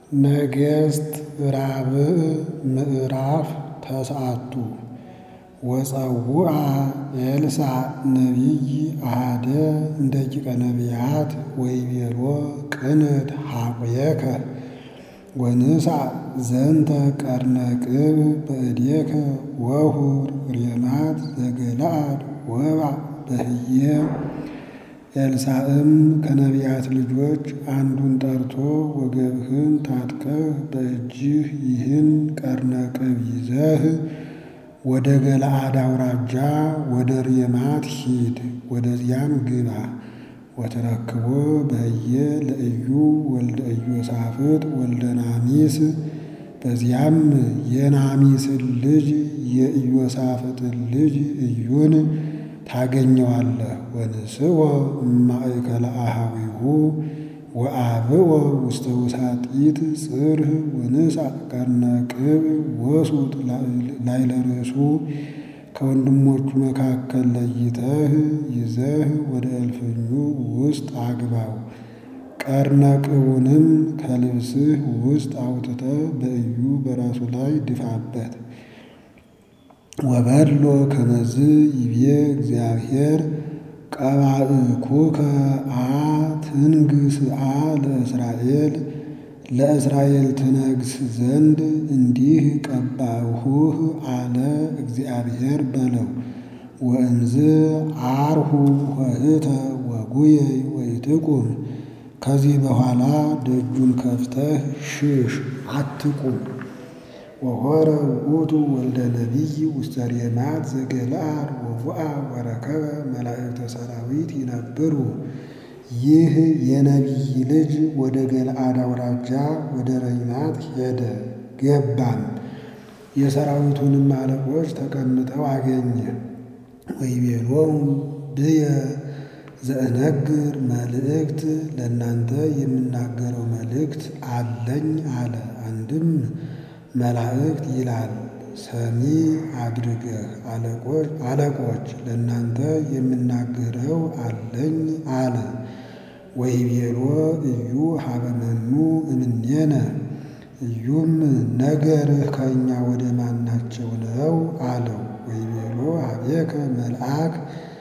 ነገሥት ራብዕ ምዕራፍ ተስዓቱ ወጸውዐ ኤልሳዕ ነቢይ አሐደ እምደቂቀ ነቢያት ወይቤሎ ቅንት ኀቁየከ ወንሣእ ዘንተ ቀርነ ቅብ በእዴከ ወሁር ሬማት ዘገለዓድ ወባእ በህየ ኤልሳዕም ከነቢያት ልጆች አንዱን ጠርቶ ወገብህን ታጥቀህ በእጅህ ይህን ቀርነ ቅብ ይዘህ ወደ ገለዓድ አውራጃ ወደ ሬማት ሂድ፣ ወደዚያም ግባ። ወተረክቦ በህየ ለኢዩ ወልደ ኢዮሳፍጥ ወልደ ናሚስ በዚያም የናሚስን ልጅ የኢዮሳፍጥን ልጅ ኢዩን ታገኘዋለህ። ወንስኦ እማእከለ አኀዊሁ ወአብኦ ውስተ ውሳጢት ጽርህ ወንሣእ ቀርነ ቅብ ወሱጥ ላዕለ ርእሱ ከወንድሞቹ መካከል ለይተህ ይዘህ ወደ እልፍኙ ውስጥ አግባው። ቀርነ ቅቡንም ከልብስህ ውስጥ አውጥተህ በኢዩ በራሱ ላይ ድፋበት። ወበሎ ከመዝ ይቤ እግዚአብሔር ቀባእኩከ አ ትንግሥ አ ለእስራኤል ለእስራኤል ትነግስ ዘንድ እንዲህ ቀባሁህ አለ እግዚአብሔር በለው። ወእንዝ ዐርሁ ኆኅተ ወጉየይ ወኢትቁም ከዚህ በኋላ ደጁን ከፍተህ ሽሽ አትቁም። ወሖረ ውእቱ ወልደ ነቢይ ውስተ ሬማት ዘገለዓድ ወውአ ወረከበ መላእክተ ሠራዊት ይነብሩ። ይህ የነቢይ ልጅ ወደ ገለዓድ አውራጃ ወደ ሬማት ሄደ ገባም። የሰራዊቱንም አለቆች ተቀምጠው አገኘ። ወይቤሎሙ ብየ ዘእነግር መልእክት ለእናንተ የምናገረው መልእክት አለኝ አለ። አንድም መላእክት ይላል ሰሚ አድርገህ አለቆች ለእናንተ የምናገረው አለኝ አለ። ወይቤሎ ኢዩ ሀበ መኑ እምኔነ ኢዩም ነገርህ ከእኛ ወደ ማናቸው ነው አለው። ወይቤሎ ሀቤከ መልአክ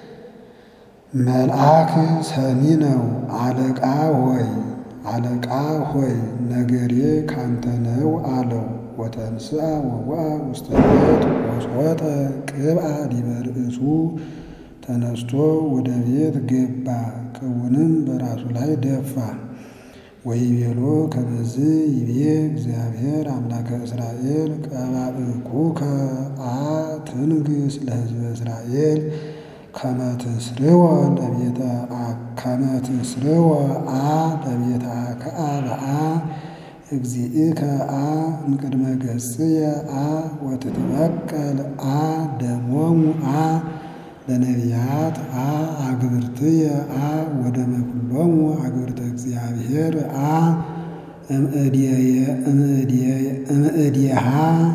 መልአክ ሰሚ ነው አለቃ ሆይ አለቃ ሆይ ነገሬ ካንተ ነው አለው። ወተንሥአ ወውአ ውስተ ቤት ወጾጠ ቅብአ ዲበ ርእሱ ተነስቶ ወደ ቤት ገባ፣ ቅቡንም በራሱ ላይ ደፋ። ወይቤሎ ከመዝ ይቤ እግዚአብሔር አምላከ እስራኤል ቀባእኩከ አ ትንግሥ ለሕዝበ እስራኤል ከመ ትስርወ ለቤተ ከመ ትስርወ አ ለቤተ አክዓብአ እግዚእከ አ እምቅድመ ገጽየ አ ወትትበቀል አ ደሞሙ አ ለነቢያት አ አግብርትየ አ ወደመ ኩሎሙ አግብርተ እግዚአብሔር አ እምእዴሃ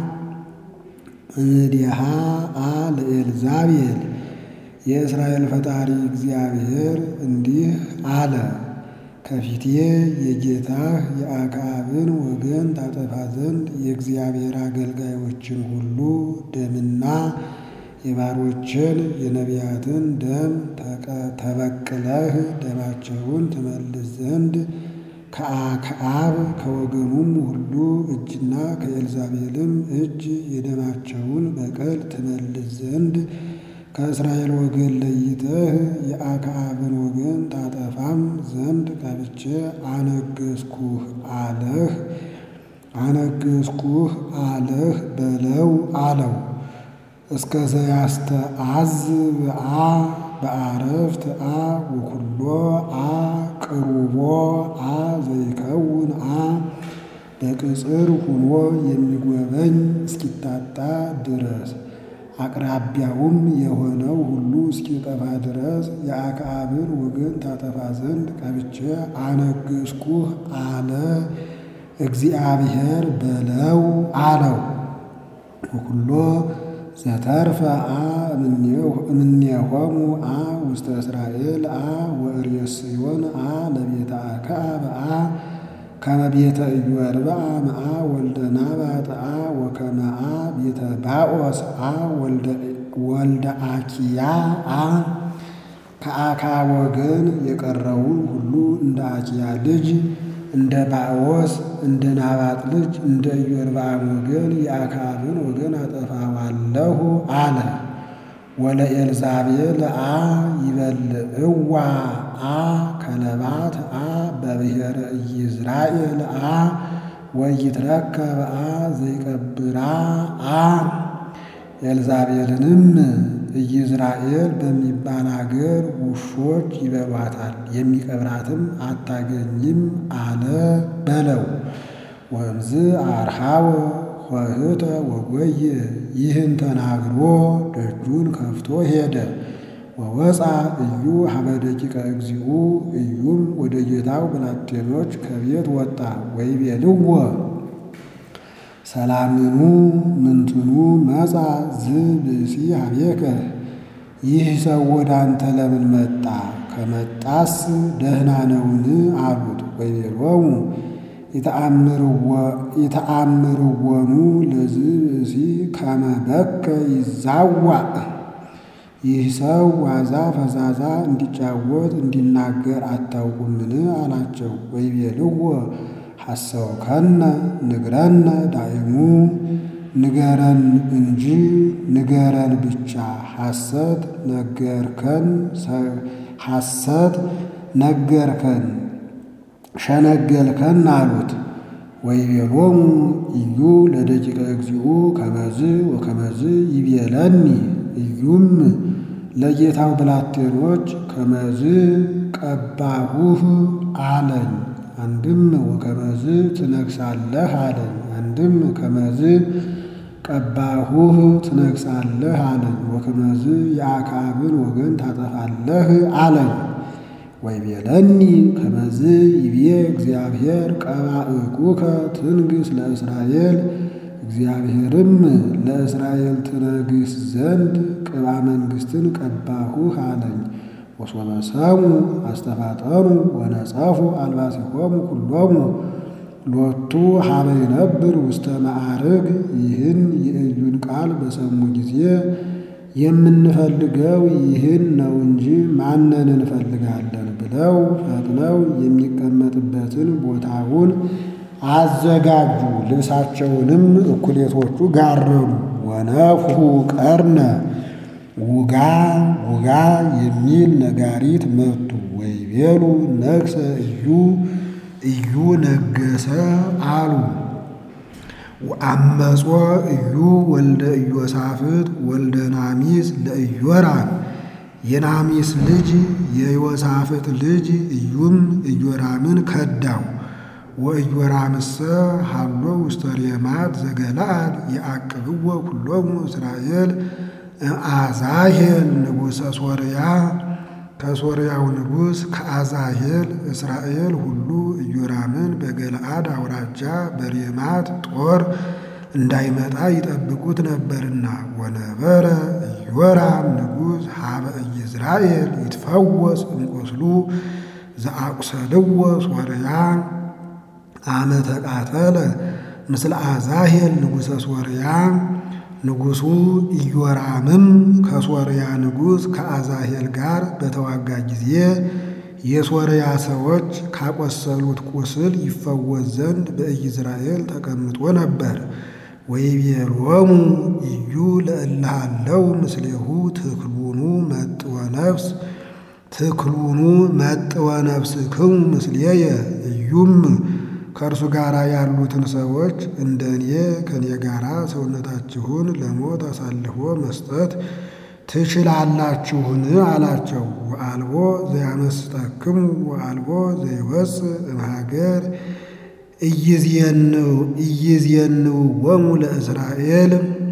እምእዴሃ አ ለኤልዛቤል የእስራኤል ፈጣሪ እግዚአብሔር እንዲህ አለ። ከፊቴ የጌታህ የአክዓብን ወገን ታጠፋ ዘንድ የእግዚአብሔር አገልጋዮችን ሁሉ ደምና የባሮችን የነቢያትን ደም ተበቅለህ ደማቸውን ትመልስ ዘንድ ከአክዓብ ከወገኑም ሁሉ እጅና ከኤልዛቤልም እጅ የደማቸውን በቀል ትመልስ ዘንድ ከእስራኤል ወገን ለይተህ የአክዓብን ወገን ታጠፋም ዘንድ ቀብቼ አነገሥኩህ አለህ አነገሥኩህ አለህ በለው አለው። እስከ ዘያስተዓዝብ አ በአረፍት አ ወኩሎ አ ቅሩቦ አ ዘይከውን አ በቅጽር ሁኖ የሚጎበኝ እስኪታጣ ድረስ አቅራቢያውም የሆነው ሁሉ እስኪጠፋ ድረስ የአክዓብን ወገን ታጠፋ ዘንድ ቀብቼ አነገሥኩህ አለ እግዚአብሔር በለው አለው። ወኩሎ ዘተርፈ አ እምኔሆሙ አ ውስተ እስራኤል አ ወእሬስዮን አ ለቤተ አክዓብ አ ከመ ቤተ ኢዮርብዓ መዓ ወልደ ናባጥ አ ወከመ አ ቤተ ባኦስ አ ወልደ አኪያ አ ከአካብ ወገን የቀረውን ሁሉ እንደ አኪያ ልጅ እንደ ባኦስ እንደ ናባጥ ልጅ እንደ ኢዮርብዓም ወገን የአካብን ወገን አጠፋዋለሁ አለ። ወለኤልዛቤል አ ይበልዕዋ አ ከለባት አ በብሔረ ኢይዝራኤል አ ወይትረከብ አ ዘይቀብራ አ ኤልዛቤልንም ኢይዝራኤል በሚባል አገር ውሾች ይበሏታል፣ የሚቀብራትም አታገኝም አለ በለው። ወእምዝ አርሃወ ኆኅተ ወጎየ ይህን ተናግሮ ደጁን ከፍቶ ሄደ። ወወፃ እዩ ሀበ ደቂቀ እግዚኡ እዩም ወደ ጌታው ብላቴኖች ከቤት ወጣ። ወይቤልዎ ሰላምኑ ምንትኑ መጻ ዝብእሲ ሀቤከ ይህ ሰው ወደ አንተ ለምን መጣ? ከመጣስ ደህና ነውን? አሉት። ወይቤሎሙ የተአምርዎኑ ለዝብእሲ ከመ በከ ይዛዋዕ ይህ ሰው ዋዛ ፈዛዛ እንዲጫወት እንዲናገር አታውቁምን? አላቸው። ወይቤልዎ ሐሰውከነ ንግረነ ዳይሙ ንገረን እንጂ ንገረን ብቻ ሐሰት ነገርከን ሐሰት ነገርከን ሸነገልከን አሉት። ወይቤሎሙ እዩ ለደቂቀ እግዚኡ ከመዝ ወከመዝ ይቤለኒ እዩም ለጌታው ብላቴኖች ከመዝ ቀባሁህ አለኝ። አንድም ወከመዝ ትነግሳለህ አለኝ። አንድም ከመዝ ቀባሁህ ትነግሳለህ አለኝ። ወከመዝ የአክዓብን ወገን ታጠፋለህ አለኝ። ወይቤለኒ ከመዝ ይቤ እግዚአብሔር ቀባእኩከ ትንግስ ለእስራኤል እግዚአብሔርም ለእስራኤል ትነግስ ዘንድ ቅባ መንግሥትን ቀባሁህ አለኝ። ወሶበ ሰሙ አስተፋጠኑ ወነጸፉ አልባሲሆሙ ኩሎሙ ሎቱ ሀበ ይነብር ውስተ ማዕርግ ይህን የእዩን ቃል በሰሙ ጊዜ የምንፈልገው ይህን ነው እንጂ ማንን እንፈልጋለን ብለው ፈጥነው የሚቀመጥበትን ቦታውን አዘጋጁ። ልብሳቸውንም እኩሌቶቹ ጋረዱ። ወነፍሑ ቀርነ ውጋ ውጋ የሚል ነጋሪት መቱ። ወይቤሉ ነግሰ እዩ እዩ ነገሰ አሉ። አመጾ እዩ ወልደ ኢዮሳፍጥ ወልደ ናሚስ ለኢዮራም የናሚስ ልጅ የዮሳፍጥ ልጅ እዩም ኢዮራምን ከዳው። ወኢዮራምሰ ሀሎ ውስተ ሬማት ዘገለዓድ የአቅብዎ ኩሎሙ እስራኤል አዛሄል ንጉሠ ሶርያ ከሶርያው ንጉሥ ከአዛሄል እስራኤል ሁሉ ኢዮራምን በገለዓድ አውራጃ በሬማት ጦር እንዳይመጣ ይጠብቁት ነበርና። ወነበረ ኢዮራም ንጉሥ ሀበ ኢይዝራኤል ይትፈወስ እምቁስሉ ዘአቁሰልዎ ሶርያ አመ ተቃተለ ምስለ አዛሄል ንጉሠ ሶርያ ንጉሡ ኢዮራምም ከሶርያ ንጉሥ ከአዛሄል ጋር በተዋጋ ጊዜ የሶርያ ሰዎች ካቆሰሉት ቁስል ይፈወስ ዘንድ በኢይዝራኤል ተቀምጦ ነበር። ወይቤሎሙ እዩ ለእልሃለው ምስሌሁ ትክሉኑ መጥወ ነፍስ ትክሉኑ መጥወ ነፍስክሙ ምስሌየ እዩም ከእርሱ ጋር ያሉትን ሰዎች እንደ እኔ ከእኔ ጋር ሰውነታችሁን ለሞት አሳልፎ መስጠት ትችላላችሁን? አላቸው። ወአልቦ ዘያመስጠክሙ ወአልቦ ዘይወፅእ እምሀገር ኢይዝየንውዎሙ ለእስራኤል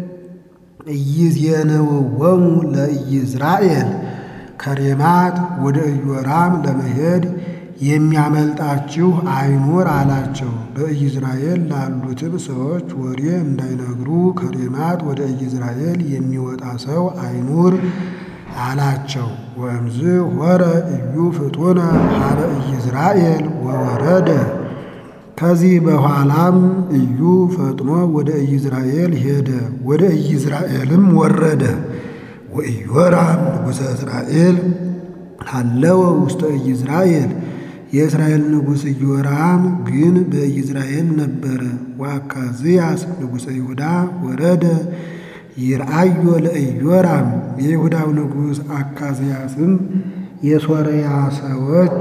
ኢይዝየንውዎሙ ለኢይዝራኤል ከሬማት ወደ ኢዮራም ለመሄድ የሚያመልጣችሁ አይኑር አላቸው። በኢይዝራኤል ላሉትም ሰዎች ወሬ እንዳይነግሩ ከሬማት ወደ ኢይዝራኤል የሚወጣ ሰው አይኑር አላቸው። ወእምዝ ሆረ እዩ ፍጡነ ሀበ ኢይዝራኤል ወወረደ ከዚህ በኋላም ኢዩ ፈጥኖ ወደ ኢይዝራኤል ሄደ፣ ወደ ኢይዝራኤልም ወረደ። ወኢዮራም ንጉሠ እስራኤል ሀለወ ውስተ ኢይዝራኤል የእስራኤል ንጉሥ ኢዮራም ግን በኢይዝራኤል ነበረ። ወአካዝያስ ንጉሠ ይሁዳ ወረደ ይርአዮ ለኢዮራም የይሁዳው ንጉሥ አካዝያስም የሶርያ ሰዎች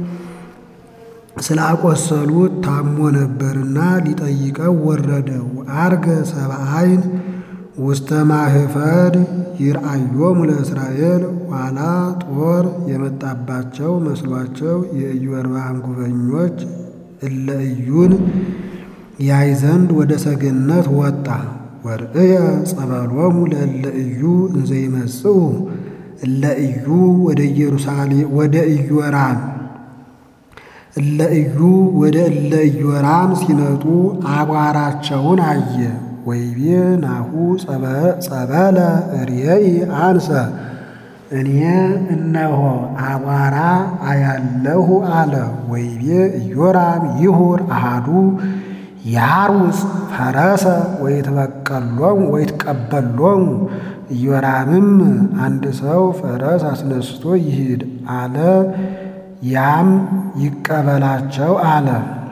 ስላቆሰሉት ታሞ ነበርና ሊጠይቀው ወረደ። ወአርገ ሰብአይን ውስተ ማህፈድ ይርአዮሙ ለእስራኤል ኋላ ጦር የመጣባቸው መስሏቸው የኢዮርብዓም ጉበኞች እለ ኢዩን ያይ ዘንድ ወደ ሰገነት ወጣ። ወርእየ ጸበሎሙ ለእለ ኢዩ እንዘ ይመጽኡ እለ ኢዩ ወደ ኢየሩሳሌም ወደ ኢዮራም እለ ኢዩ ወደ እለ ኢዮራም ሲመጡ አቧራቸውን አየ። ወይቤ ናሁ ጸበለ ርእይ አንሰ እኔ እነሆ አቧራ አያለሁ አለ። ወይቤ ኢዮራም ይሁር አሃዱ ያሩጽ ፈረሰ ወይትበቀሎሙ ወይትቀበሎሙ ኢዮራምም አንድ ሰው ፈረስ አስነስቶ ይሂድ አለ፣ ያም ይቀበላቸው አለ።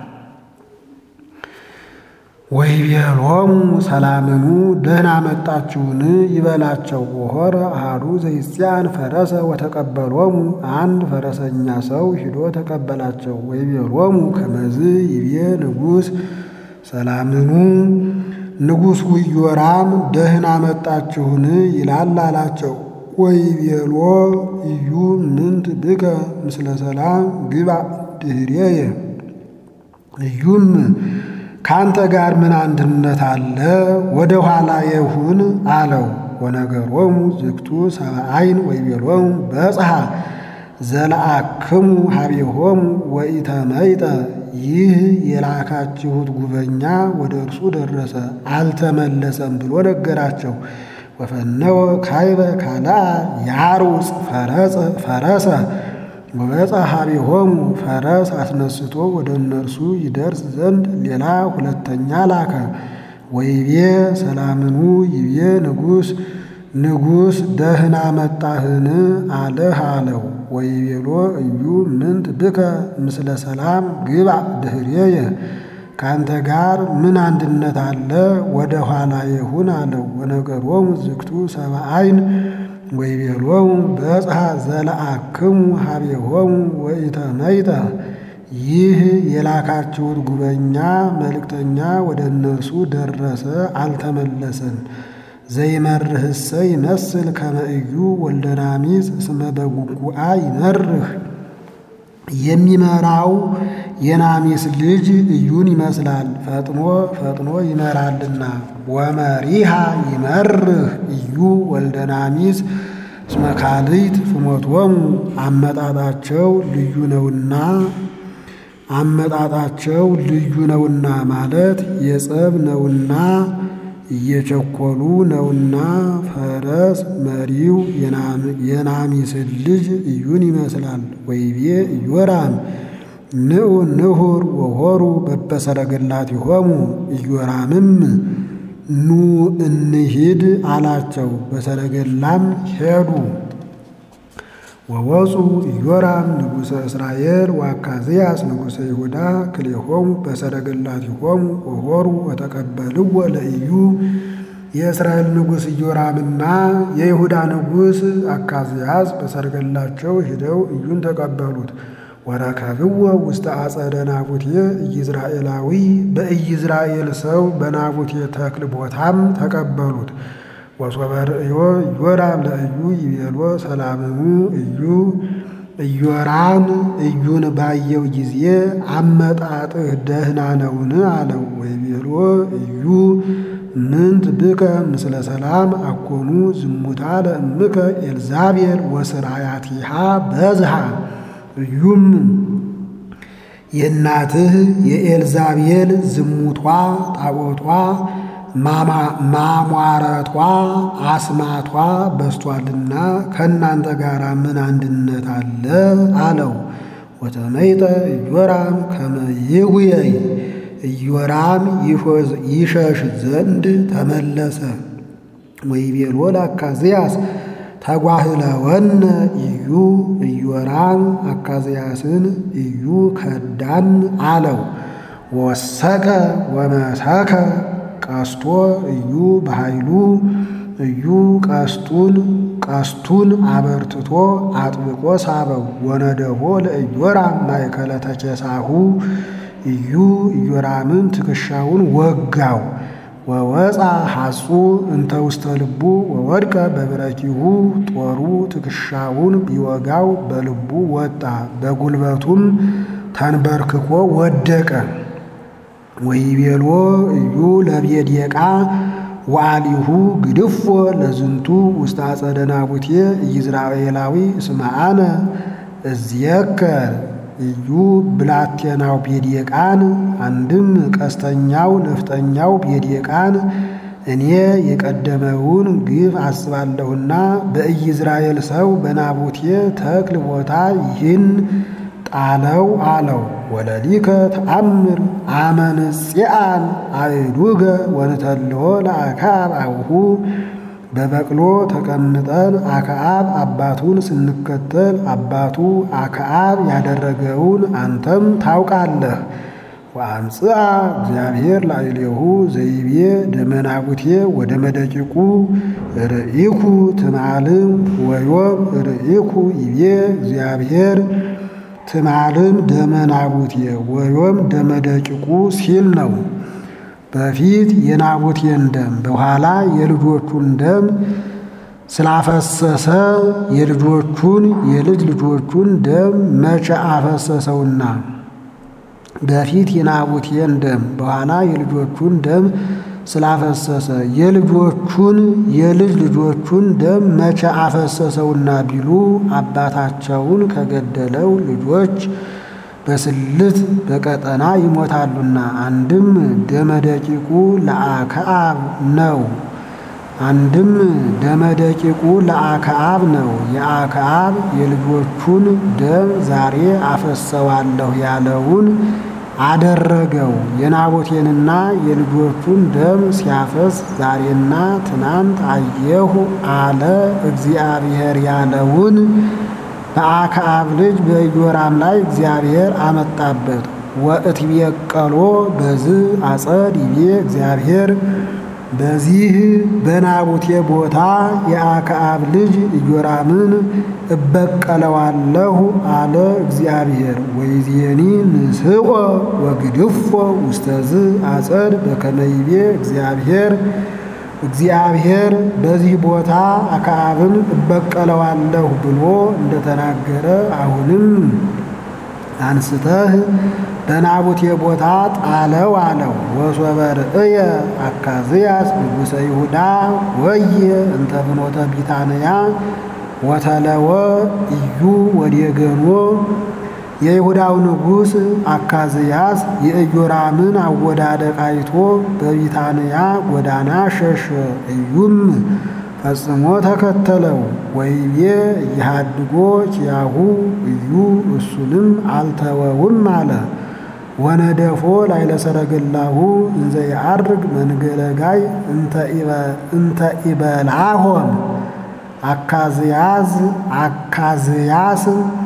ወይቤሎሙ ሰላምኑ ደህና መጣችሁን ይበላቸው። ወሖረ አሐዱ ዘይጽያን ፈረሰ ወተቀበሎሙ አንድ ፈረሰኛ ሰው ሂዶ ተቀበላቸው። ወይቤሎሙ ከመዝ ይቤ ንጉሥ ሰላምኑ ንጉሡ ኢዮራም ደህና መጣችሁን ይላል አላቸው። ወይቤሎ ኢዩ ምንት ብከ ምስለ ሰላም ግባ ድኅሬየ ኢዩም ከአንተ ጋር ምን አንድነት አለ? ወደ ኋላ የሁን አለው። ወነገሮሙ ዝግቱ ሰብአይን ወይቤሎሙ በጽሐ ዘለአክሙ ሀቤሆሙ ወኢተመይጠ ይህ የላካችሁት ጉበኛ ወደ እርሱ ደረሰ አልተመለሰም ብሎ ነገራቸው። ወፈነወ ካይበ ካልአ ያሩጽ ፈረሰ ወበጽሐ ሀቤሆሙ ፈረስ አስነስቶ ወደ እነርሱ ይደርስ ዘንድ ሌላ ሁለተኛ ላከ። ወይቤ ሰላምኑ ይቤ ንጉሥ ንጉሥ ደህና መጣህን አለህ አለው። ወይቤሎ እዩ ምንት ብከ ምስለ ሰላም ግባ ድኅሬየ ከአንተ ጋር ምን አንድነት አለ? ወደ ኋላ የሁን አለው። ወነገሮሙ ዝግቱ ሰብአይን ወይቤሎሙ በጽሐ ዘለአክሙ ሀቤሆሙ ወኢተመይጠ ይህ የላካችሁት ጉበኛ መልእክተኛ ወደ እነርሱ ደረሰ አልተመለሰም። ዘይመርህሰ ይመስል ከመ ኢዩ ወልደ ናሚጽ እስመ በጉጉአ ይመርህ የሚመራው የናሚስ ልጅ ኢዩን ይመስላል፣ ፈጥኖ ፈጥኖ ይመራልና። ወመሪሃ ይመርህ ኢዩ ወልደ ናሚስ እስመ ካልእት ፍኖቶሙ አመጣጣቸው ልዩ ነውና አመጣጣቸው ልዩ ነውና ማለት የጸብ ነውና እየቸኮሉ ነውና ፈረስ መሪው የናሚስን ልጅ ኢዩን ይመስላል። ወይቤ ኢዮራም ንዑ ንሁር ወሆሩ በበሰረገላቲሆሙ ኢዮራምም ኑ እንሂድ አላቸው። በሰረገላም ሄዱ። ወወፁ ኢዮራም ንጉሠ እስራኤል ወአካዝያስ ንጉሠ ይሁዳ ክልኤሆሙ በሰረገላቲሆሙ ወሆሩ ወተቀበልዎ ለኢዩ የእስራኤል ንጉሥ ኢዮራምና የይሁዳ ንጉሥ አካዝያስ በሰረገላቸው ሂደው ኢዩን ተቀበሉት። ወረከብዎ ውስተ አጸደ ናቡቴ ኢይዝራኤላዊ በኢይዝራኤል ሰው በናቡቴ ተክል ቦታም ተቀበሉት። ወሶበ ርእዮ ኢዮራም ለኢዩ ይቤሎ ሰላምሙ ኢዩ ኢዮራም ኢዩን ባየው ጊዜ አመጣጥህ ደህና ነውን? አለው። ወይቤሎ ኢዩ ምንት ብከ ምስለ ሰላም አኮኑ ዝሙታ ለእምከ ኤልዛቤል ወስራያቲሃ በዝሃ ኢዩም የእናትህ የኤልዛቤል ዝሙቷ ጣዖቷ ማሟረቷ አስማቷ በስቷልና ከእናንተ ጋር ምን አንድነት አለ? አለው። ወተመይጠ ኢዮራም ከመ ይጉየይ ኢዮራም ይሸሽ ዘንድ ተመለሰ። ወይቤሎ ለአካዝያስ ተጓህለወነ እዩ ኢዮራም አካዝያስን እዩ ከዳን አለው። ወሰከ ወመሰከ ቀስቶ እዩ በኃይሉ እዩ ቀስቱን ቀስቱን አበርትቶ አጥብቆ ሳበው። ወነደቦ ለኢዮራም ማእከለ ተኬሳሁ እዩ ኢዮራምን ትከሻውን ወጋው። ወወፃ ሐጹ እንተ ውስተ ልቡ ወወድቀ በብረኪሁ ጦሩ ትከሻውን ቢወጋው በልቡ ወጣ፣ በጉልበቱም ተንበርክኮ ወደቀ። ወይቤሎ እዩ ለቤድየቃ ወአሊሁ ግድፎ ለዝንቱ ውስተ አጸደ ናቡቴ ኢይዝራኤላዊ እስመ አነ እዝየከር እዩ ብላቴናው ቤድየቃን አንድም ቀስተኛው ነፍጠኛው ቤድየቃን እኔ የቀደመውን ግፍ አስባለሁና በኢይዝራኤል ሰው በናቡቴ ተክል ቦታ ይህን ጣለው አለው። ወለሊከ ተአምር አመንጽአን አእዱገ ወንተልሆ ለአክዓብ አቡሁ በበቅሎ ተቀምጠን አክዓብ አባቱን ስንከተል አባቱ አክዓብ ያደረገውን አንተም ታውቃለህ። ወአምጽአ እግዚአብሔር ላዕሌሁ ዘይቤ ደመናቡቴ ወደ መደቂቁ ርኢኩ ትማልም ወዮም ርኢኩ ይቤ እግዚአብሔር ትማልም ደመናቡቴ ወዮም ደመደቂቁ ሲል ነው። በፊት የናቡቴን ደም በኋላ የልጆቹን ደም ስላፈሰሰ የልጆቹን የልጅ ልጆቹን ደም መቼ አፈሰሰውና በፊት የናቡቴን ደም በኋላ የልጆቹን ደም ስላፈሰሰ የልጆቹን የልጅ ልጆቹን ደም መቼ አፈሰሰውና ቢሉ አባታቸውን ከገደለው ልጆች በስልት በቀጠና ይሞታሉና። አንድም ደመደቂቁ ለአክዓብ ነው። አንድም ደመደቂቁ ለአክዓብ ነው። የአክዓብ የልጆቹን ደም ዛሬ አፈሰዋለሁ ያለውን አደረገው። የናቡቴንና የልጆቹን ደም ሲያፈስ ዛሬና ትናንት አየሁ አለ እግዚአብሔር ያለውን በአክዓብ ልጅ በኢዮራም ላይ እግዚአብሔር አመጣበት። ወእትቤቀሎ በዝ አጸድ ይቤ እግዚአብሔር በዚህ በናቡቴ ቦታ የአክዓብ ልጅ ኢዮራምን እበቀለዋለሁ አለ እግዚአብሔር። ወይዜኒ ንስቆ ወግድፎ ውስተዝ አጸድ በከመ ይቤ እግዚአብሔር እግዚአብሔር በዚህ ቦታ አክዓብን እበቀለዋለሁ ብሎ እንደተናገረ አሁንም አንስተህ በናቡቴ ቦታ ጣለው አለው። ወሶበ ርእየ አካዝያስ ንጉሠ ይሁዳ ወየ እንተ ፍኖተ ቢታንያ ወተለወ እዩ ወዴገኖ የይሁዳው ንጉሥ አካዝያስ የኢዮራምን አወዳደቅ አይቶ በቢታንያ ጎዳና ሸሸ። እዩም ፈጽሞ ተከተለው። ወይቤ እያሃድጎ ኪያሁ እዩ እሱንም አልተወውም አለ። ወነደፎ ላይለ ሰረገላሁ እንዘ የዐርግ መንገለጋይ እንተ ኢበልዓሆም አካዝያዝ አካዝያስ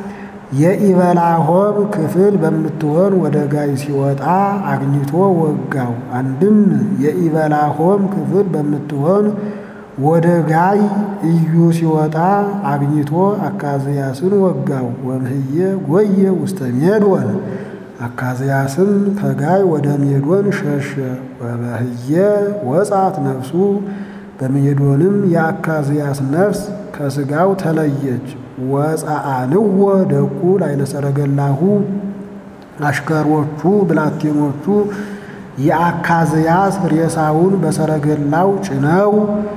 የኢበላሆም ክፍል በምትሆን ወደ ጋይ ሲወጣ አግኝቶ ወጋው። አንድም የኢበላሆም ክፍል በምትሆን ወደ ጋይ እዩ ሲወጣ አግኝቶ አካዝያስን ወጋው። ወምህየ ጎየ ውስተ ሜዶን አካዝያስም ከጋይ ወደ ሜዶን ሸሸ። ወበህየ ወጻት ነፍሱ በሜዶንም የአካዝያስ ነፍስ ከሥጋው ተለየች። ወፀአንዎ ደቁ ላይለ ሰረገላሁ አሽከሮቹ ብላቴኖቹ የአካዝያስ ሬሳውን በሰረገላው ጭነው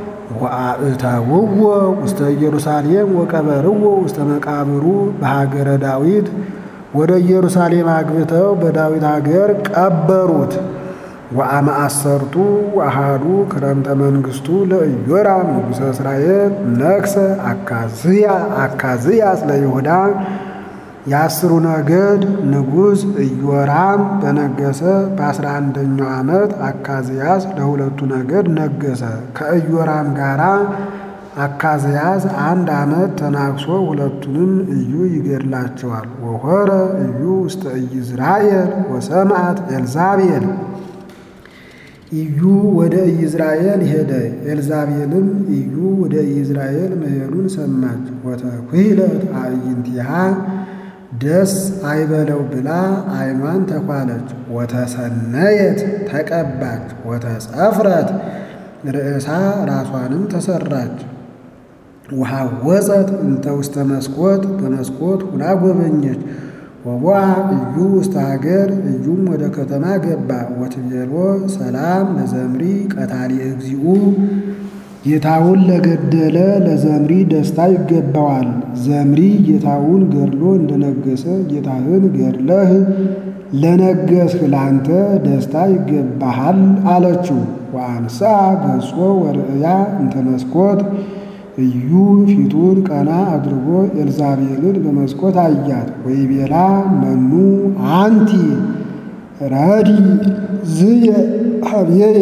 ወአእተውዎ ውስተ ኢየሩሳሌም ወቀበርዎ ውስተ መቃብሩ በሀገረ ዳዊት ወደ ኢየሩሳሌም አግብተው በዳዊት ሀገር ቀበሩት። ወአመአሰርቱ አሃዱ ክረምተ መንግሥቱ ለኢዮራም ንጉሠ እስራኤል ነግሠ አካዝያስ ለይሁዳ የአስሩ ነገድ ንጉሥ ኢዮራም በነገሰ በአስራ አንደኛው ዓመት አካዝያስ ለሁለቱ ነገድ ነገሰ። ከኢዮራም ጋራ አካዝያስ አንድ ዓመት ተናግሶ ሁለቱንም እዩ ይገድላቸዋል። ወሆረ እዩ ውስተ ኢይዝራኤል ወሰምዓት ኤልዛቤል ኢዩ ወደ ኢይዝራኤል ሄደ። ኤልዛቤልም ኢዩ ወደ ኢይዝራኤል መሄዱን ሰማች። ወተኩሂለት አዕይንቲሃ ደስ አይበለው ብላ ዓይኗን ተኳለች። ወተሰነየት ተቀባች። ወተጸፍረት ርእሳ ራሷንም ተሰራች። ወሐወፀት እንተ ውስተ መስኮት በመስኮት ሁና ጎበኘች። ወቦአ እዩ ውስተ ሀገር እዩም ወደ ከተማ ገባ። ወትቤሎ ሰላም ለዘምሪ ቀታሊ እግዚኡ ጌታውን ለገደለ ለዘምሪ ደስታ ይገባዋል። ዘምሪ ጌታውን ገድሎ እንደነገሰ ጌታህን ገድለህ ለነገስህ ላንተ ደስታ ይገባሃል አለችው። ወአንሳ ገጾ ወርእያ እንተ መስኮት እዩ ፊቱን ቀና አድርጎ ኤልዛቤልን በመስኮት አያት። ወይቤላ መኑ አንቲ ረዲ ዝየ ሀብየየ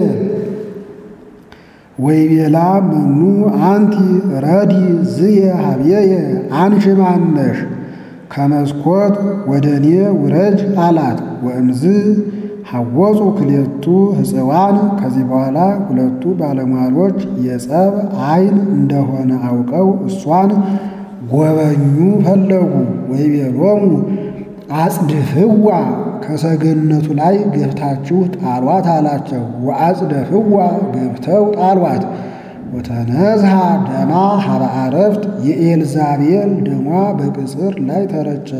ወይቤላ መኑ አንቲ ረዲ ዝየ ሀብየየ አንቺ ማነሽ ከመስኮት ወደ እኔ ውረጅ አላት። ወእምዝ ሐወፁ ክሌቱ ሕፅዋን ከዚህ በኋላ ሁለቱ ባለሟሎች የጸብ ዓይን እንደሆነ አውቀው እሷን ጎበኙ ፈለጉ። ወይቤሎሙ አጽድፍዋ ከሰገነቱ ላይ ገብታችሁ ጣሏት አላቸው። ወአጽደፍዋ ገብተው ጣሏት። ወተነዝሃ ደማ ሀበ አረፍት የኤልዛቤል ደሟ በቅጽር ላይ ተረጨ።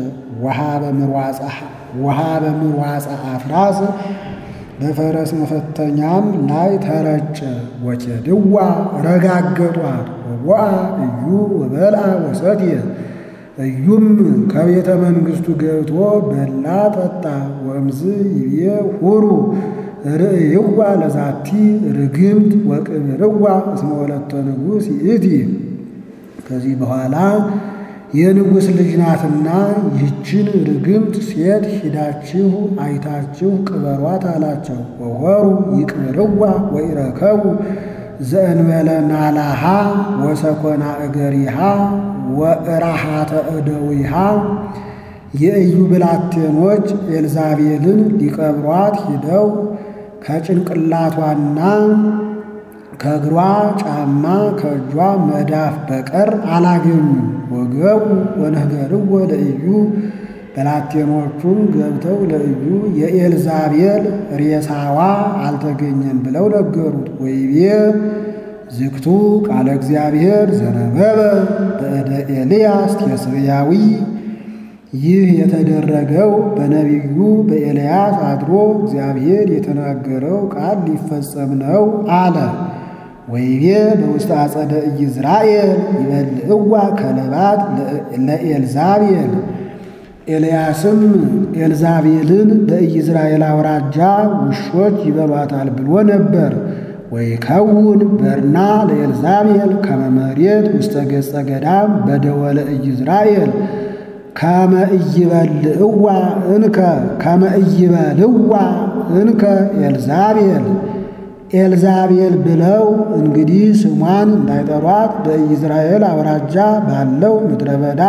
ውሃ በምርዋፀ አፍራስ በፈረስ መፈተኛም ላይ ተረጨ። ወኬድዋ ረጋገጧት። ወቦአ እዩ ወበልአ ወሰትየ እዩም ከቤተ መንግሥቱ ገብቶ በላ ጠጣ። ወእምዝ ይቤ ሁሩ ርእይዋ ለዛቲ ርግምት ወቅብርዋ እስመ ወለተ ንጉሥ ይእቲ። ከዚህ በኋላ የንጉሥ ልጅ ናትና ይችን ርግምት ሴት ሂዳችሁ አይታችሁ ቅበሯት አላቸው። ወሆሩ ይቅብርዋ ወይረከቡ ዘእንበለ ናላሃ ወሰኮና እገሪሃ ወእራሃተ እደዊሃ የኢዩ ብላቴኖች ኤልዛቤልን ሊቀብሯት ሂደው ከጭንቅላቷና ከእግሯ ጫማ ከእጇ መዳፍ በቀር አላገኙም። ወገቡ ወነገርዎ ለኢዩ ብላቴኖቹም ገብተው ለኢዩ የኤልዛቤል ሬሳዋ አልተገኘም ብለው ነገሩት። ወይቤ ዝግቱ ቃለ እግዚአብሔር ዘነበበ በእደ ኤልያስ ቴስብያዊ ይህ የተደረገው በነቢዩ በኤልያስ አድሮ እግዚአብሔር የተናገረው ቃል ሊፈጸም ነው አለ። ወይቤ በውስጥ አጸደ ኢይዝራኤል ይበልዕዋ ከለባት ለኤልዛቤል ኤልያስም ኤልዛቤልን በኢይዝራኤል አውራጃ ውሾች ይበሏታል ብሎ ነበር። ወይከውን በርና ለኤልዛቤል ከመ መሬት ውስተ ገጸ ገዳም በደወለ ኢይዝራኤል ከመ ኢይበልዕዋ እንከ ከመ ኢይበልዕዋ እንከ ኤልዛቤል ኤልዛቤል ብለው እንግዲህ ስሟን እንዳይጠሯት በኢይዝራኤል አውራጃ ባለው ምድረ በዳ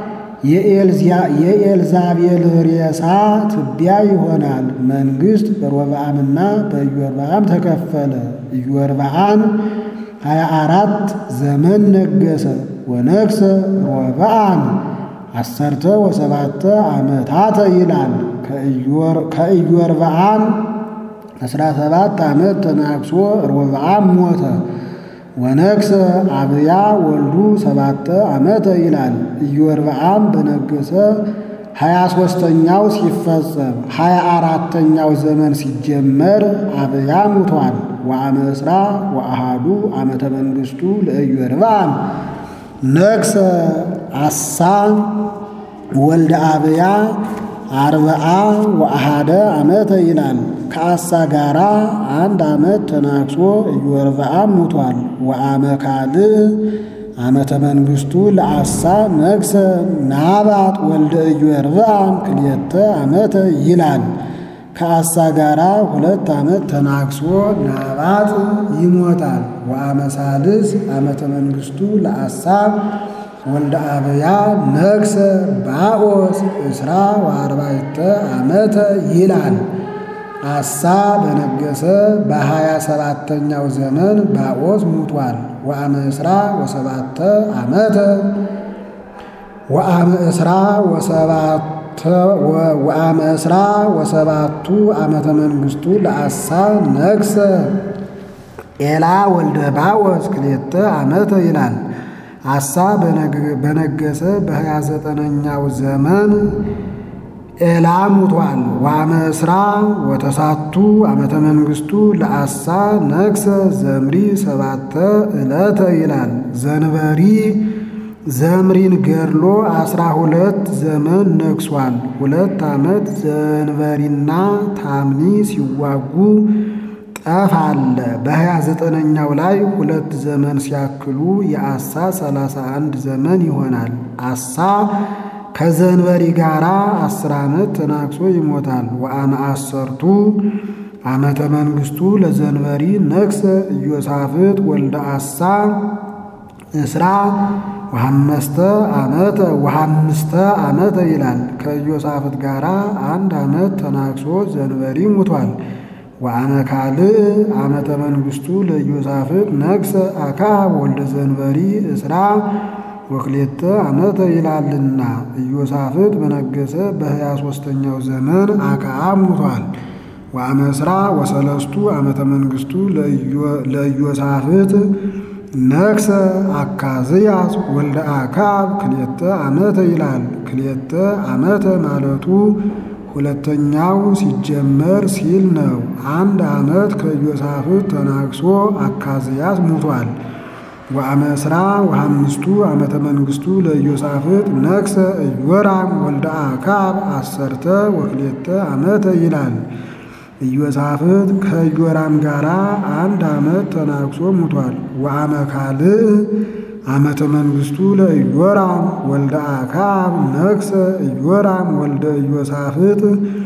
የኤልዛቤል ሬሳ ትቢያ ይሆናል። መንግሥት በሮብዓምና በኢዮርብዓም ተከፈለ። ኢዮርብዓም ሀያ አራት ዘመን ነገሰ። ወነግሰ ሮብዓም አሰርተ ወሰባተ ዓመታተ ይላል። ከኢዮርብዓም አስራ ሰባት ዓመት ተናግሶ ሮብዓም ሞተ። ወነግሰ አብያ ወልዱ ሰባተ ዓመተ ይላል። ኢዮርብዓም በነገሰ ሀያ ሦስተኛው ሲፈጸም ሀያ አራተኛው ዘመን ሲጀመር አብያ ሙቷል። ወአመ እስራ ወአሃዱ ዓመተ መንግሥቱ ለኢዮርብዓም ነግሰ አሳ ወልደ አብያ አርብዓ ወአሃደ ዓመተ ይላል። ከአሳ ጋራ አንድ ዓመት ተናግሶ ኢዮርብዓም ሙቷል። ወአመ ካልዕ ዓመተ መንግሥቱ ለአሳ ነግሰ ናባጥ ወልደ ኢዮርብዓም ክልኤተ ዓመተ ይላል። ከአሳ ጋራ ሁለት ዓመት ተናግሶ ናባጥ ይሞታል። ወአመ ሳልስ ዓመተ መንግሥቱ ለአሳ ወልደ አብያ ነግሰ ባኦስ እስራ ወአርባዕተ ዓመተ ይላል። አሳ በነገሰ በሀያ ሰባተኛው ዘመን ባኦስ ሙቷል። ወአመ እስራ ወሰባተ ዓመተ ወአመ እስራ ወሰባተ ወአመ እስራ ወሰባቱ ዓመተ መንግሥቱ ለአሳ ነግሰ ኤላ ወልደ ባኦስ ክልኤተ ዓመተ ይላል። አሳ በነገሰ በሀያ ዘጠነኛው ዘመን ኤላ ሙቷል። ወአመ እስራ ወተሳቱ ዓመተ መንግሥቱ ለአሳ ነግሰ ዘምሪ ሰባተ ዕለተ ይላል። ዘንበሪ ዘምሪን ገድሎ አስራ ሁለት ዘመን ነግሷል። ሁለት ዓመት ዘንበሪና ታምኒ ሲዋጉ ጠፍ አለ። በሀያ ዘጠነኛው ላይ ሁለት ዘመን ሲያክሉ የአሳ ሰላሳ አንድ ዘመን ይሆናል። አሳ ከዘንበሪ ጋራ አስር ዓመት ተናግሶ ይሞታል። ወአመ አሰርቱ ዓመተ መንግሥቱ ለዘንበሪ ነግሰ ኢዮሳፍጥ ወልደ አሳ እስራ ወሐመስተ ዓመተ ወሐምስተ ዓመተ ይላል። ከኢዮሳፍጥ ጋራ አንድ ዓመት ተናግሶ ዘንበሪ ሙቷል። ወአመ ካልእ ዓመተ መንግሥቱ ለኢዮሳፍጥ ነግሰ አክዓብ ወልደ ዘንበሪ እስራ ወክሌተ ዓመተ ይላልና ኢዮሳፍጥ በነገሰ በሀያ ሦስተኛው ዘመን አክዓብ ሙቷል። ወአመ እስራ ወሰለስቱ ዓመተ መንግሥቱ ለኢዮሳፍጥ ነግሰ አካዝያስ ወልደ አክዓብ ክልኤተ ዓመተ ይላል። ክልኤተ ዓመተ ማለቱ ሁለተኛው ሲጀመር ሲል ነው። አንድ ዓመት ከኢዮሳፍጥ ተናግሶ አካዝያስ ሙቷል። ወአመ እስራ ወሐምስቱ ዓመተ መንግሥቱ ለኢዮሳፍጥ ነግሰ ኢዮራም ወልደ አክዓብ አሰርተ ወክልኤተ ዓመተ ይላል። ኢዮሳፍጥ ከኢዮራም ጋር አንድ ዓመት ተናግሶ ሙቷል። ወአመ ካልእ ዓመተ መንግሥቱ ለኢዮራም ወልደ አክዓብ ነግሰ ኢዮራም ወልደ ኢዮሳፍጥ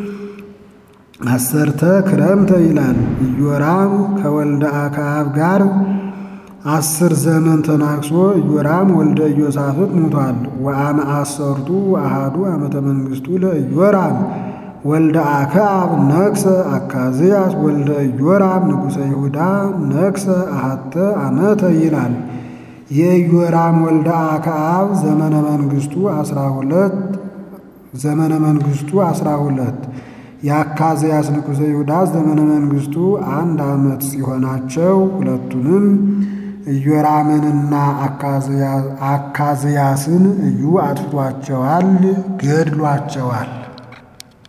አሰርተ ክረምተ ይላል። ኢዮራም ከወልደ አክዓብ ጋር አስር ዘመን ተናግሶ ኢዮራም ወልደ ኢዮሳፍጥ ሙቷል። ወአመ አሰርቱ አሃዱ ዓመተ መንግሥቱ ለኢዮራም ወልደ አክዓብ ነግሰ አካዝያስ ወልደ ኢዮራም ንጉሠ ይሁዳ ነግሰ አሃተ ዓመተ ይላል። የኢዮራም ወልደ አክዓብ ዘመነ መንግሥቱ አስራ ሁለት ዘመነ መንግሥቱ አስራ ሁለት የአካዝያስ ንጉሠ ይሁዳ ዘመነ መንግሥቱ አንድ ዓመት ሲሆናቸው ሁለቱንም ኢዮራምንና አካዝያስን እዩ አጥፍቷቸዋል፣ ገድሏቸዋል።